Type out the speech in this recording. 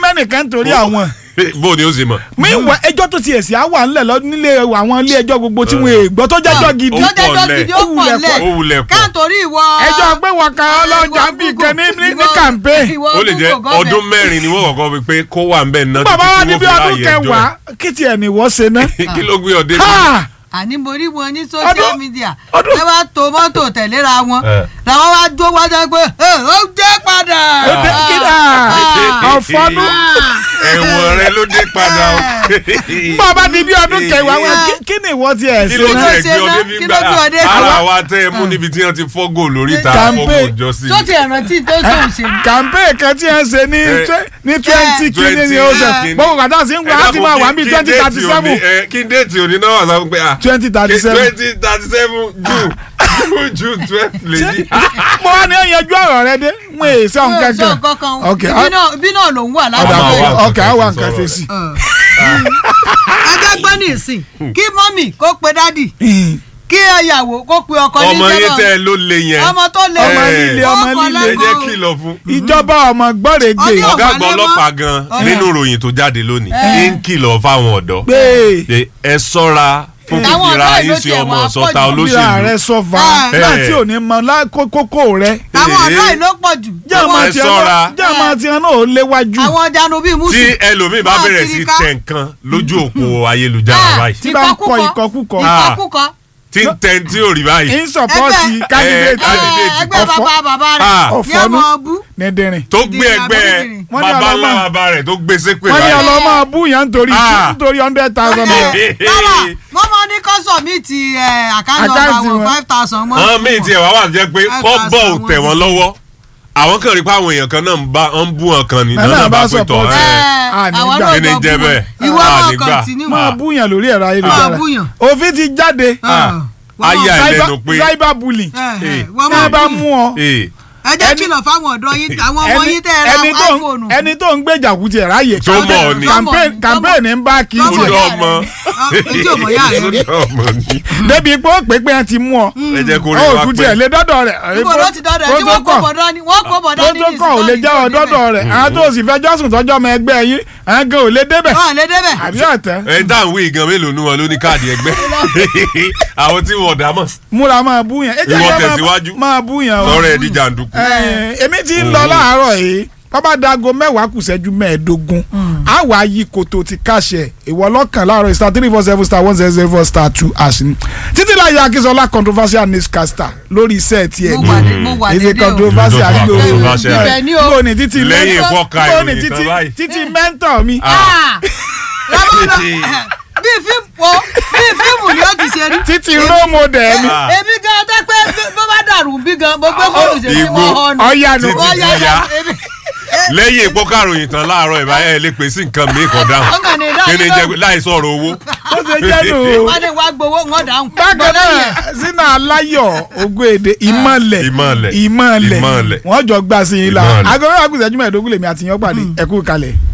mẹ́nìkan nítorí àwọn bó ni ó ṣe mọ̀. mi wọ ẹjọ́ tó ti ẹ̀sìn á wà ńlẹ̀ lọ nílé àwọn ilé ẹjọ́ gbogbo tí wọ́n èègbọ́ tó jẹ́jọ́ gidi Ó tó jẹ́jọ́ pọ̀ gidi lẹ̀. ó pọ̀ Ó lẹ̀ ó wulẹ̀ pọ̀. káàntorí ìwọ. ẹjọ́ pé wọ́n kan ọlọ́jà bíi kan ní ní ní campaign ó lè jẹ́ ọdún mẹ́rin ni wọ́n kọ́kọ́ fi pé kó wà ń bẹ̀ ná bàbá wa títí ní tí bí wọ́n fi ọdún ráàyè ẹjọ́ kẹwàá kí tiẹ̀ ní wọ́n ṣe ná. ẹ̀. kí ló gbé ọdẹ bí. Ha! àní mo rí wọn ní social Ọdún- media ọdún- ẹ wá to mọ́tò tẹ̀léra wọn Eh. làwọn wá dó wájú pé "Ẹ, ó dé padà. ó dé kídà ọ̀fọ́nú ẹ̀wọ̀n rẹ ló dé padà o. bàbá ní bí ọdún kẹwàá wọn kí- kí ni ìwọ tiẹ̀ kí ṣe ló ná. tiẹ̀ ṣe gbé ọdẹ ná? bí Kí gbà ló gbé ọdẹ? ara Àwa- wa tẹ́ ẹ mú níbi tí wọ́n ti fọ́gò lórí ta Campaign. fọ́gò jọ sí. tó ti ẹ̀rántí tó sóun ṣe ni. campaign kan tí ẹ ń ṣe ní Eh, twe- ní twenty kìíní ni ó ṣe kìíní. gbogbo kàtà sí ń gbà á ti máa wà ní Kí twenty déètì thirty òní- seven ẹ, kí déètì òní náà wà sáfún pé ah twenty thirty seven. twenty thirty seven june june june twelve lè yí. mo wá ní ẹyanjú ọ̀rọ̀ rẹ dé n ò sọ nǹkan sọ kan kankan Ok, ibi a- náà ibi náà lòún wà ọ̀dà láti máa wá nǹkan ọkẹ́ á wà fèsì nǹkan sọ̀rọ̀. fèsì. ẹgbẹ́ gbọ́ ní ìsìn kí mọ́mì kó pe dádì kí ìyàwó kó pe ọkọ ní ọmọ yín jẹ́bọ̀. tẹ́ ẹ ló le yẹn ọmọ tó lé Ọmọ Eh. líle ọmọ ọkọ líle ẹ jẹ́ lẹ́kọ̀ọ́. kìlọ̀ fún. ìjọba ọmọ gbọ́rẹ̀ gbé Ọdún ọ̀gá ọ̀gá àgbà lẹ́mọ́. ọlọ́pàá gan nínú ìròyìn tó jáde lónìí Eh. ń kìlọ̀ fáwọn ọ̀dọ́ gbé pé ẹ ṣọ́ra fún Àwọn fífira ọ̀dọ́ yín ìlú sí tiẹ̀ ọmọ wá sọta pọ̀ jù. bíra rẹ olóṣèlú sọfà Ah. nígbà Eh. tí ò ní mọ lákòókò rẹ àwọn Eh. ọ̀dọ́ yìí ló pọ̀ jù jẹ́ ọmọ ẹ tiẹ̀ ṣọ́ra. náà jẹ́ ọmọ tiẹ̀ náà ó léwájú àwọn janu bíi tí musu ẹlòmíì bá Máa bẹ̀rẹ̀ kiri sí ká. tẹ̀ nǹkan lójú òpó ayélujára Ah, báyìí tí bá ń kọ ìkọkúkọ Ah. ìkọkúkọ tí ń tẹ̀ tí ò rí báyìí ń sọpọ́ọ̀tì Ẹgbẹ́- candidate Eh, candidate. Eh, ẹgbẹ́ Ọ̀fọ̀. bàbá bàbá Ah. rẹ̀ ní Ọ̀fọ̀nú. ọmọ bú nẹ́dẹ̀rìn tó gbé Dídìrín ẹgbẹ́ àbódìdìrín. Wọ́n ní bàbá ọlọ́mọ- ńlá bàbá rẹ̀ tó gbé sépè wọ́n ní báyìí. ọlọ́mọ búyàn nítorí Ah. nítorí hundred thousand naira. rárá wọ́n máa ní kọ́sọ̀mìtì àkáǹtì ọba Àkáǹtì àwọn wọn. five thousand mọ́ àwọn míì tiẹ̀ wá wà jẹ́ pé Five kọ́ thousand bọ̀ ò wọn tẹ̀ ti wọ́n fi. lọ́wọ́ àwọn kan rí pé àwọn èèyàn kan náà ń bá ń bú wọn kan ní Náà náà bá bá pé tọ̀ support. ẹ́ Ah, ní àwọn gbà. náà Kí ni lọ jẹ́ bú bẹ́ẹ̀? wọn. ìwọ Ah, máa nígbà. kọ̀ntínú máa búyàn lórí ẹ̀rọ ayélujára Máa búyàn. òfin ti jáde ayé Cyber- àìlẹ́nu pé cyber bullying Eh. wọ́n ní a bá máa mú bú ọ ee ẹ jẹ́ ẹni- kìlọ̀ fáwọn ọ̀dọ́ yín àwọn ọmọ ẹni yín tẹ́ ẹ ẹni ra tó ń- iphone ẹni tó ń gbèjà kú tiẹ̀ ráàyè Tó mọ̀ ọ́ ni. campaign Tó mọ̀- campaign ń bá kí n tó mọ̀ tiẹ̀ Ojú yá ọmọ. rẹ̀. Ah, ojú ọmọ yá rẹ̀ rí. Ojú ọmọ ni. débi pé ó pé pé ẹ ti mú ọ ẹ jẹ́ kó rí ó wa kú pé tiẹ̀ lé dọ́dọ̀ rẹ̀ níbo ló ti dọ́dọ̀ ẹ̀ tí wọ́n kó bọ̀dọ́ ni wọ́n kó bọ̀dọ́ ní protocol ò lè jẹ́ ọ dọ́dọ̀ rẹ̀ àwọn tó sì fẹ́ jọ́sùn tọ́jọ́ ọmọ ẹgbẹ́ yín àwọn gan ò lè débẹ̀ wọ́n lè débẹ̀ àbí ọ̀tẹ́ ẹ dáhùn wí gan mélòó nu wọn ló ní káàdì ẹgbẹ́ àwọn tí wọn dá mọ̀ múra máa búyàn ẹ jẹ́ Ìwọ kí ẹ máa- tẹ̀síwájú. máa búyàn o. sọ̀rọ̀ ẹ̀ di jàǹdùkú. Eh, èmi ti ń lọ láàárọ̀ yìí bàbá dago mẹ́wàá kù ṣẹ́jú mẹ́ẹ̀ẹ́dógún á wàá yí koto ti káṣẹ ìwọ lọ́kàn láàárọ̀ star three four seven star one zero zero four star two ash ni títí láyé akínsọlá controversial newscaster lórí iṣẹ́ tiẹ̀ mo wà ní mo wà ní ní ìṣe ilé o controversial Ìlú tó wà gbòòrò controversial. Ibẹ̀ ni o. gbòò ní títí Lẹ́yìn mentor- ìfọ́ka gbòò ní ìròyìn títí tán báyìí. títí mẹ́ńtọ̀ mi Ah! Lọ́wọ́ lọ- bí fíìmù wo bí fíìmù ni ó ti ṣe rí. títí role model mi Ah. èmi gan tẹ́ pé bí- bó bá dàrú bí gan mo gbé fóònù ṣe ní Igbó. mo hàn ní. ọ̀yànù Títí Wọ́n ti yá yá. èmi- lẹ́yìn ìpọ́kàròyìn tán láàárọ̀ ìbáyẹ̀ ẹ lè pè sí nǹkan mi kọ̀ dáhùn Wọ́n kàn ní dáhùn kí ni náà. jẹ́ láì sọ̀rọ̀ owó. ó ṣe jẹ́ nù o. wọ́n ní wàá gbowó ń dáhùn. bákan Gbọ́dọ̀ náà yẹn. sínú aláyọ̀ ogún èdè ìmọ̀lẹ̀ Ìmọ̀lẹ̀. ìmọ̀lẹ̀ Ìmọ̀lẹ̀. wọ́n jọ gbà sí yín la Ìmọ̀lẹ̀. aago mẹ́wàá kùsẹ́jú mẹ́ẹ̀ẹ́dógún lèmi àti yín pàdé ẹ̀kú kalẹ̀.